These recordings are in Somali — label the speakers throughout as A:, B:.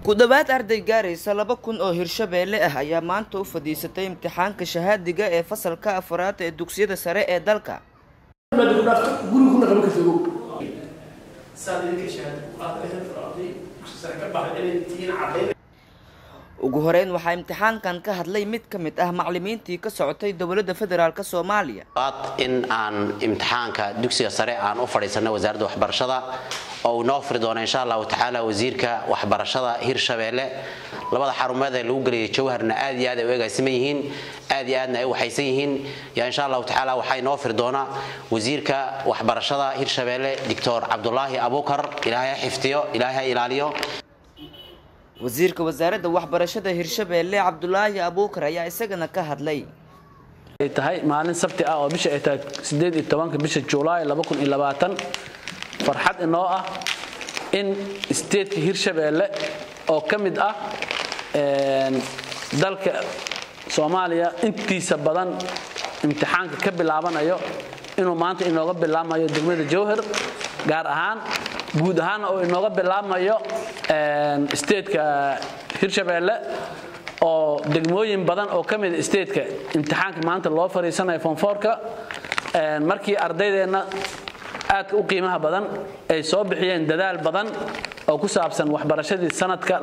A: ku dhowaad arday gaaraysa laba kun oo hirshabeelle ah ayaa maanta u fadhiisatay imtixaanka shahaadiga ee fasalka afraad ee dugsiyada sare ee dalka ugu horeyn waxaa imtixaankan ka hadlay mid ka mid ah macalimiintii ka socotay dowladda federaalk soomaaliya
B: in aan imtixaanka dugsiga sare aan u fadhiisanay wasaaradda waxbarashada oo uu noo furi doono insha allahu tacaala wasiirka waxbarashada hirshabeelle labada xarumeed ee lagu geliyay jawharna aad iyo aad ay u eegaysaman yihiin aad iyo aadna ay u waxaysan yihiin yaa insha allahu tacaala waxaa inoo firi doona wasiirka waxbarashada hirshabeelle doctor cabdulaahi abuukar ilaahay ha xifdiyo ilaahay ha ilaaliyo
A: wasiirka wasaaradda waxbarashada hirshabeelle cabdulaahi abuukar ayaa isagana ka hadlay
C: ay tahay maalin sabti ah oo bisha ay tahay sideed iyo tobanka bisha julaay laba kun iyo labaatan farxad inoo ah in steedka hirshabeelle oo ka mid ah dalka soomaaliya intiisa badan imtixaanka ka bilaabanayo inuu maanta inooga bilaabmayo degmada jowhar gaar ahaan guud ahaan oo inooga bilaabmayo steedka hirshabeelle oo degmooyin badan oo ka mida steedka imtixaanka maanta loo fadhiisanayo fonfoorka markii ardaydeenna aadka u qiimaha badan ay soo bixiyeen dadaal badan oo ku saabsan waxbarashadii sanadka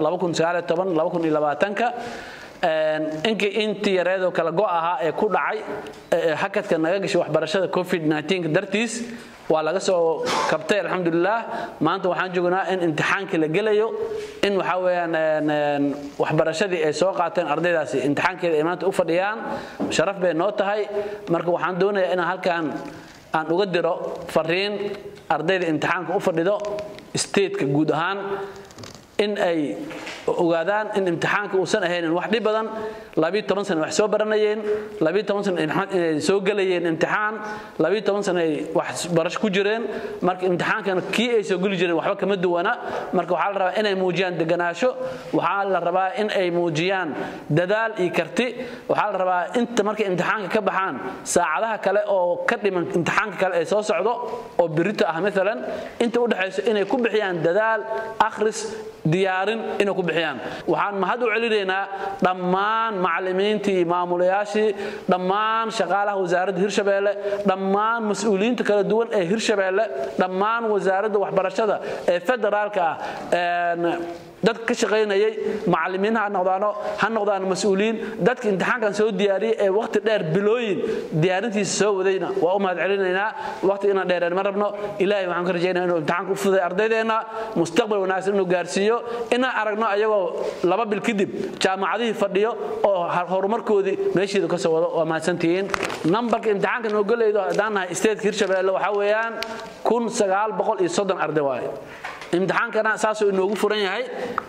C: inkii intii yareedoo kala go' ahaa ee ku dhacay hakadka naga gashay waxbarashada covid-19 dartiis waa laga soo kabtay alxamdulilah maanta waxaan joognaa in imtixaankii la gelayo in waxaa weyaan waxbarashadii ay soo qaateen ardaydaasi imtixaankeeda ay maanta u fadhiyaan sharaf bay noo tahay marka waxaan doonayaa inaan halkan aan uga diro fariin ardayda imtixaanka u fadhido statetka guud ahaan in ay ogaadaan in imtixaanka uusan ahaynin wax dhib badan sana wax soo baranayeen sana inay soo gelayeen imtixaan sana ay waxbarasho ku jireen marka imtixaankana kii ay soo geli jireen waxba kama duwana marka waxaa la rabaa inay muujiyaan deganaasho waxaa la rabaa in ay muujiyaan dadaal iyo karti waxaa la rabaa inta markay imtixaanka ka baxaan saacadaha kale oo ka dhiman imtixaanka kale ee soo socdo oo birito ah maalan inta udhexayso inay ku bixiyaan dadaal akhris diyaarin inay ku bixiyaan waxaan mahad u celinaynaa dhammaan macalimiintii maamulayaashii dhammaan shaqaalaha wasaaradda hirshabeelle dhammaan mas-uuliyiinta kala duwan ee hirshabeelle dhammaan wasaaradda waxbarashada ee federaalka ah dadka ka shaqaynayay macalimiin ha noqdaano ha noqdaan mas-uuliyiin dadka imtixaankan soo diyaariyey ee waqti dheer bilooyin diyaarintiisa soo wadayna waa u mahad celinaynaa waqti inaan dheereen ma rabno ilaahay waxaan ka rajaynaa inuu imtixaanka u fuday ardaydeenna mustaqbal wanaagsan inuu gaarsiiyo inaan aragno ayagoo laba bil kadib jaamacadihii fadhiyo oo horumarkoodii meeshiidu ka soo wado waa mahadsantihiin nambarka imtixaanka noo gelaydo haddaan nahay statetka hirshabeelle waxaa weeyaan kun sagaal boqol iyo soddon arday waaye imtixaankana saasuu inoogu furan yahay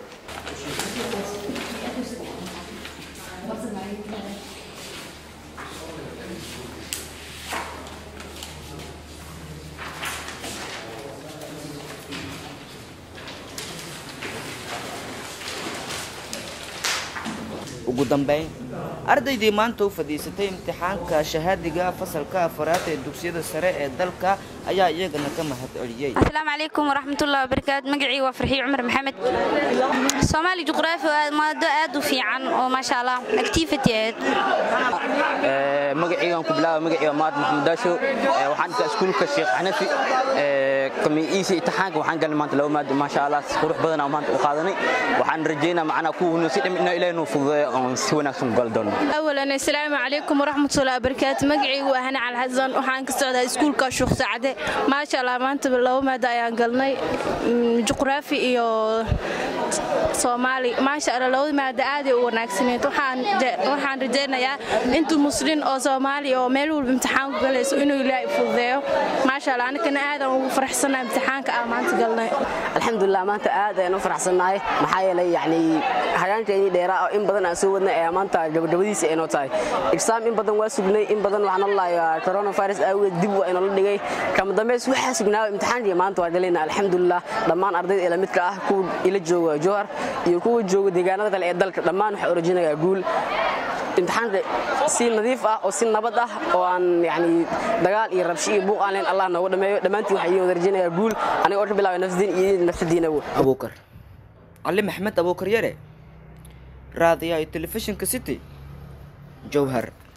A: ugu dambeyn ardaydii maanta u fadhiisatay imtixaanka shahaadiga fasalka afaraad ee dugsiyada sare ee dalka ayaa iyagana ka mahad celiyey
D: asalaamu calaykum waraxmatullahi wabarakaatu magacii waa farxiyo cumar maxamed soomaali juqraafi waa maado aad u fiican oo maasha allah activity aheed
E: magacaygan ku bilaaba magacayga maad maxamed daasho waxaan dhigtaa iskuulka sheekh xanafi kamiiisa imtixaanka waxaan galnay maanta laba maado maasha allah si qurux badan aan maanta u qaadanay waxaan rajaynaa macnaa kuwa si dhim inaa ilaahay noo fududeeyo oon si wanaagsan u gali doono
F: awalan assalaamu calaykum waraxmatullahi wabarakaatu magacaygu waa hana calxasan waxaan ka socdaa iskuulka shuuq sacade maasha allah maanta laba maado ayaan galnay juqraafi iyo soomaali maasha allah labada maado aaday u wanaagsaneed waxaan rajaynayaa intuu muslin oo soomaali oo meel walba imtixaan ku galayso inuu ilaahay fududeeyo maasha allah anigana aadaan ugu faraxsannahay imtixaanka aan maanta galnay
G: alxamdulilah maanta aad ayaan u faraxsannahay maxaa yeelay yacni hagaankeennii dheeraa oo in badan aan soo wadnay ayaa maanta gabagabadiisa aynoo tahay exaam in badan waa sugnay in badan waxaan odhanayaa coronavirus aawadeed dib waa inoola dhigay kama dambeys waxaa sugnaa imtixaankii maanta waa galayna alxamdulilah dhammaan ardayda ila midka ah kuwa ila jooga jowhar iyo kuwa jooga deegaanada kale ee dalka dhammaan waxaa orajinayaa guul imtixaanka si nadiif ah oo si nabad ah oo aan yani dagaal iyo rabshi iyo buuq aan leen allah nooga dhameeyo dhammaantiin waxaa idin wada rajaynayaa guul aniga oo ka bilaabay nafsadiin iyo nafsadiina
A: abuukar cali maxmed abuukaryare raadiyaha iyo telefishinka city jowhar